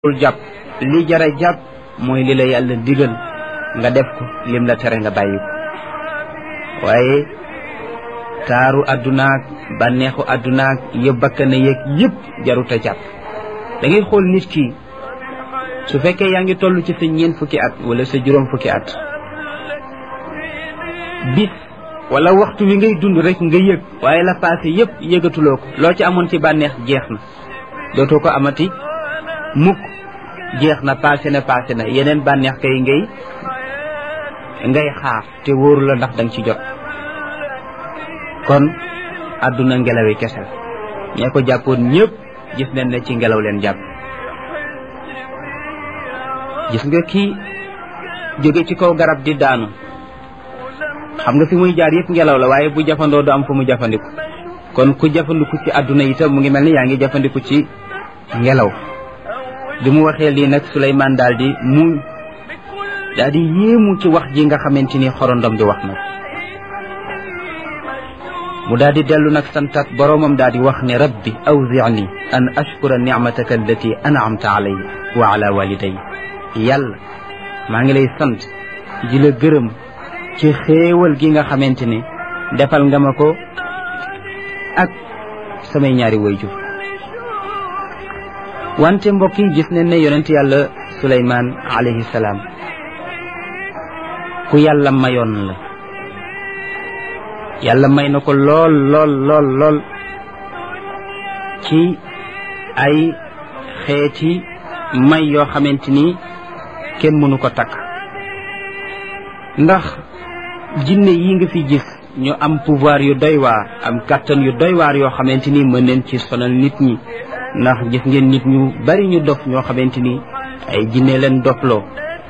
bul jàpp li jara jàpp mooy li la yàlla digal nga def ko lim la tere nga bàyyi ko waaye taaru addunaak bànneexu addunaak yëpp bakkana yeeg yëpp jarut a jàpp da ngay xool nit ki su fekkee yaa ngi toll ci sa ñeent fukki at wala sa juróom fukki at bis wala waxtu wi ngay dund rek nga yëg waaye la passé yëpp yëgatuloo ko loo ci amoon ci bànneex jeex na dootoo ko amati mukk jeex na passé na passé na yeneen bànneex kay ngay ngay xaar te wóoru la ndax danga ci jot kon àdduna ngelawi kese la ñee ko jàppoon ñëpp gis nañ ne ci ngelaw leen jàpp gis nga kii jóge ci kaw garab di daanu xam nga fi muy jaar yëpp ngelaw la waaye bu jafandoo du am fu mu jafandiku kon ku jafandiku ci àdduna itam mu ngi mel ni yaa ngi jafandiku ci ngelaw bi mu waxee lii nag Suleymaan daal di mu daal di yéemu ci wax ji nga xamante ni xorondom di wax nag mu daal di dellu nag santat boroomam daal di wax ne rabbi awzi'ni an ashkura nicmataka allati an'amta alayya wa ala waliday yàlla maa ngi lay sant di la gërëm ci xéewal gi nga xamante ni defal nga ma ko ak samay ñaari wayjur wante mbokk yi gis nañ ne yonent yàlla Suleymaan alayhi salaam ku yàlla mayoon la yàlla may na ko lool lool lool lool ci ay xeeti may yoo xamante ni kenn mënu ko takk ndax jinne yi nga fi gis ñu am pouvoir yu doy waar am kàttan yu doy waar yoo xamante ni mën neen ci sonal nit ñi ndax gis ngeen nit ñu bari ñu dof ñoo xamante ni ay jinne leen dofloo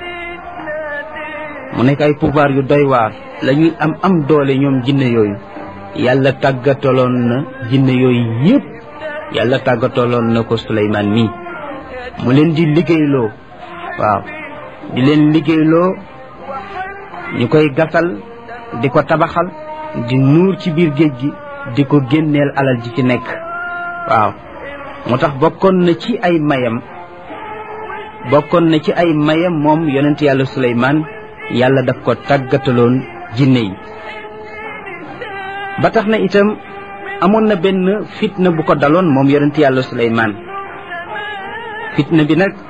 mu nekk ay pouvoir yu doy waar la ñuy am am doole ñoom jinne yooyu yàlla tàggataloon na jinne yooyu yëpp yàlla tàggataloon na ko Suleymaan mii mu leen di liggéeyloo waaw di leen liggéeyloo ñu koy gasal di ko tabaxal di nuur ci biir géej gi di ko génneel alal ji ci nekk waaw moo tax bokkoon na ci ay mayam bokkoon na ci ay mayam moom yonent yàlla Suleymaan yàlla daf ko tàggataloon jinne yi ba tax na itam amoon na benn fitna bu ko daloon moom yonent yàlla Suleymaan fitna bi nag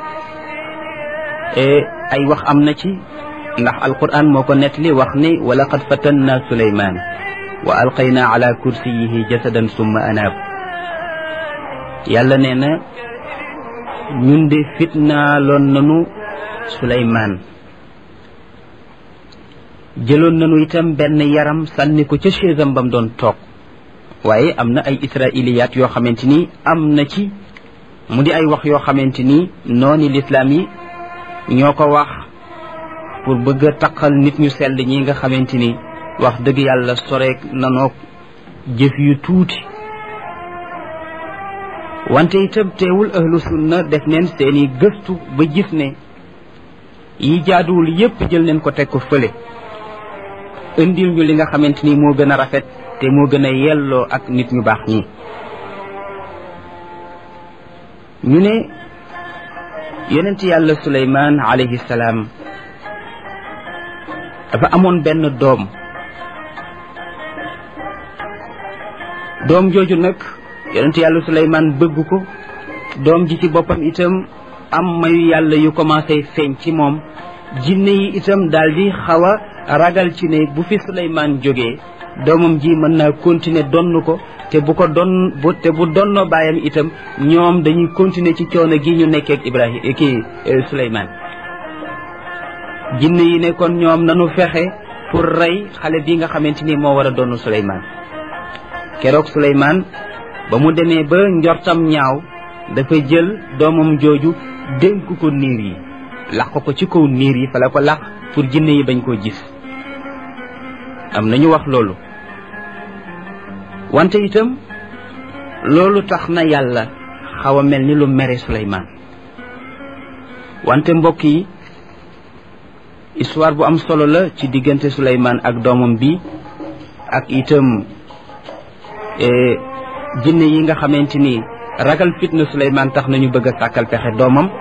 ay wax am na ci ndax alquran moo ko nettali wax ne wa laqad fatanna Suleymaan wa alqayna ala kursiyihi jasadan summa anaab yàlla nee na ñun de fitnaaloon nanu Suleymaan jëloon nañu itam benn yaram sànni ko ca chaisam bam doon toog waaye am na ay israiliyaat yoo xamante ni am na ci mu di ay wax yoo xamante ni nooni lislaam yi ñoo ko wax pour bëgg a taqal nit ñu sell ñi nga xamante ni wax dëgg yàlla soreek nanoog jëf yu tuuti wante itam teewul ahlu sunna def neen seeni gëstu ba gis ne yi jaaduwul yépp jël neen ko teg ko fële indil ñu li nga xamante ni moo gën a rafet te moo gën a yelloo ak nit ñu baax ñi ñu ne yonent yàlla Suleymaan alayhi salaam dafa amoon benn doom doom jooju nag yonent yàlla Suleymaan bëgg ko doom ji ci boppam itam am mayu yàlla yu commencé feeñ ci moom jinne yi itam daal di xaw a ragal ci ne bu fi Suleymaan jógee doomam ji mën naa continuer donn ko te bu ko don bu te bu donnoo baayam itam ñoom dañuy continuer ci coono gi ñu nekkee ak Ibrahima kii Suleymaan jinne yi ne kon ñoom nanu fexe pour rey xale bi nga xamante ni moo war a donn Suleymaan keroog Suleymaan ba mu demee ba njortam ñaaw dafa jël doomam jooju dénk ko niir yi laq ko ci kaw niir yi fa la ko laq pour jinne yi bañ koo gis am nañu wax loolu wante itam loolu tax na yàlla xaw a mel ni lu mere Suleymaan wante mbokk yi histoire bu am solo la ci diggante Suleymaan ak doomam bi ak itam jinne yi nga xamante ni ragal fitna Suleymaan tax nañu bëgg a sàkkal pexe doomam